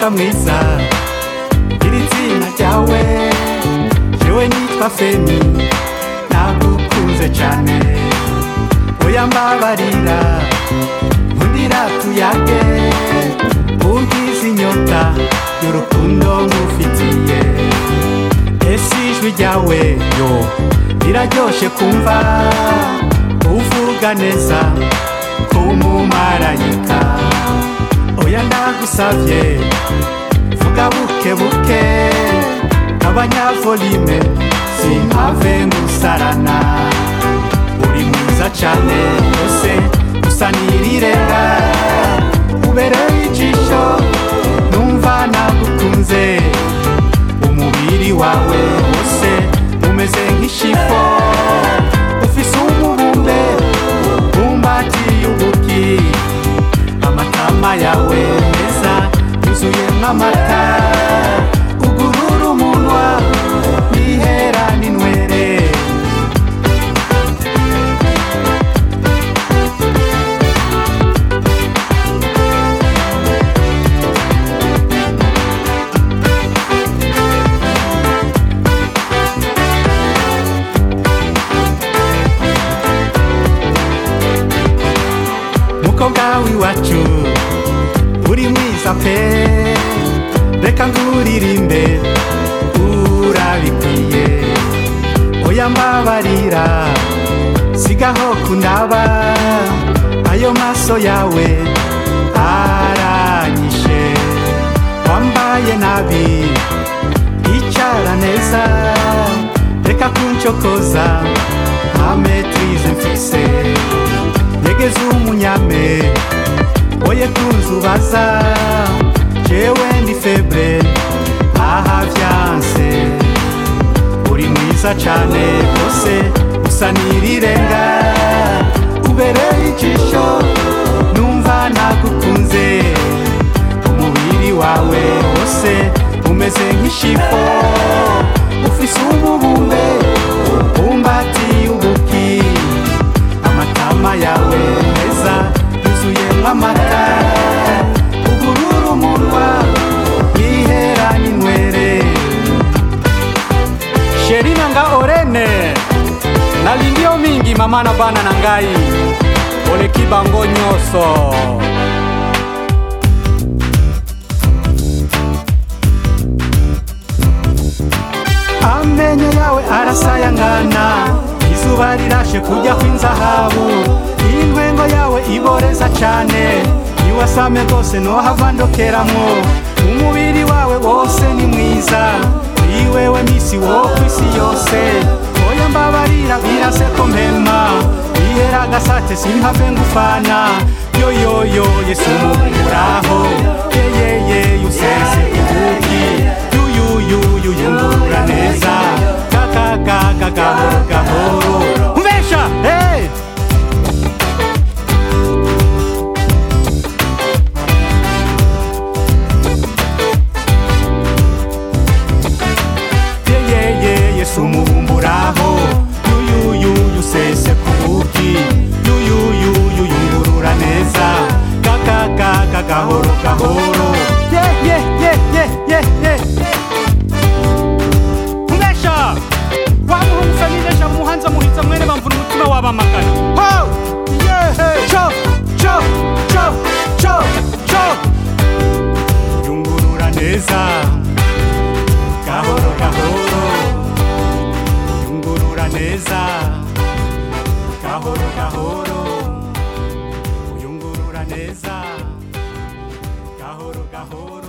mukobwa mwiza iri zina ryawe jewe nitwa feni nagukunze cane oya mbabarira nkundira tuyage ungize inyota y'urukundo ngufitiye ese ijwi ryawe yo riraryoshe kumva uvuga neza kumumarayika oya ndagusavye vuga buke buke abanyavolime simpave ngusarana uri mwiza cane ose usa n'irirenga ubereye ijisho numva nagukunze umubiri wawe wose umeze nk'ishifo ufise umubumbe bumbatiye ubuki amatama yawe meza yuzuye nk'amata ugurura umunwa nihera n'inwere mukobwa w'iwacu uri mwiza pe reka nguririmbe urabikwiye oya mbabarira sigaho kundaba ayo maso yawe aranyishe wambaye nabi icara neza reka kuncokoza nta metrize mfise nyegeza umunyame oye kunzubaza jewe ndi febre aha vyanse uri mwiza cane rwose usa n'irirenga ubereye ijisho numva nagukunze umubiri wawe wose umeze nk'ishifo ufise umubumbe bumbatiye ubuki amatama yawe meza yuzuye nk'amata ugurura umunwa yihera n'inwere sherina nga orene nalindio mingi mama na bana na ngai oleki bango nyonso amenyo yawe arasayangana izuba rirashe kujya kw'inzahabu intwengo yawe iboreza cane niwasame rwose nohava ndokeramwo umubiri wawe wose ni mwiza ni wewe misi wo kw'isi yose oya mbabarira birase ko mpema ihera agasate simpave ngufana yoyoyo yesu muraho yeyeye yusese ibuki yuyuyuyu yungurura neza kakagaga gahoro gahoro umesha hey! yeyeye yesu mubumburaho yuyuyuyu sese kubuki yuyuyuyu yungurura neza kakagaga gahoro gahoro ye ye ye ye ye ye umesha wamuhungu feminesha muhanza muhiza mwene bamvuna umutima wabamagana ho yehe cho cho cho cho cho yungurura neza gahoro gahoro yungurura neza gahoro gahoro yungurura neza gahoro gahoro